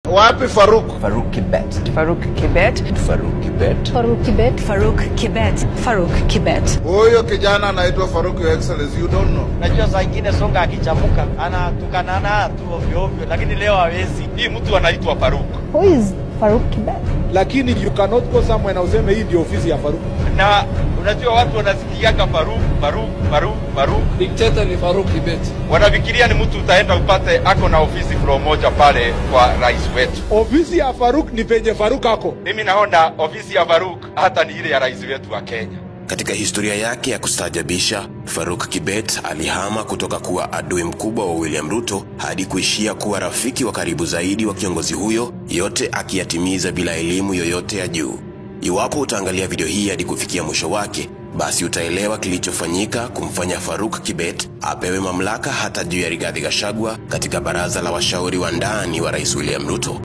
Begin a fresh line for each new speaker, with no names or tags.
Wapi Faruk?
Faruk Kibet.
Faruk Kibet.
Faruk Kibet.
Faruk Kibet.
Faruk Kibet. Faruk Kibet.
Huyo kijana anaitwa Faruk, your excellency, you don't know.
Najua saa ingine songa akichamuka anatukanana tu ovyo ovyo, lakini leo hawezi. Hii mtu anaitwa Faruk
Who is Faruk Kibet?
lakini you cannot go somewhere na useme hii ndio ofisi ya Faruk.
na unajua watu wanasikiaga Faruk Faruk Faruk Faruk,
Dikteta ni Faruk Kibet.
wanafikiria ni mtu utaenda upate ako na ofisi floor moja pale kwa rais wetu.
Ofisi ya Faruk ni penye Faruk ako.
Mimi naona ofisi ya Faruk hata ni ile ya rais wetu wa Kenya.
Katika historia yake ya kustaajabisha, Faruk Kibet alihama kutoka kuwa adui mkubwa wa William Ruto hadi kuishia kuwa rafiki wa karibu zaidi wa kiongozi huyo, yote akiyatimiza bila elimu yoyote ya juu. Iwapo utaangalia video hii hadi kufikia mwisho wake, basi utaelewa kilichofanyika kumfanya Faruk Kibet apewe mamlaka hata juu ya Rigathi Gachagua katika baraza la washauri wa ndani wa Rais William Ruto.